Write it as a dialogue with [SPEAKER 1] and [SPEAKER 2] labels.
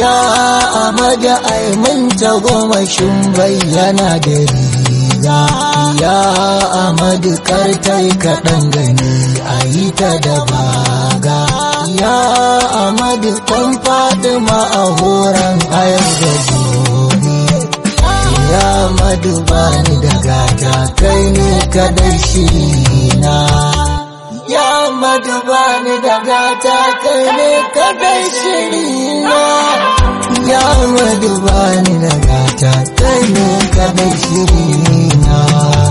[SPEAKER 1] ya amadu aimin tagomashin bayyana da riga ya amadu kartai kaɗan gani a yi ta da baga ya amadu kan fatima a horon ayar da gobe ya amadu bani da gata kai ne kadai shirina ya amadu bani da gata kai ne kadai shirina ya amadu bani da gata kai ne kadai shirina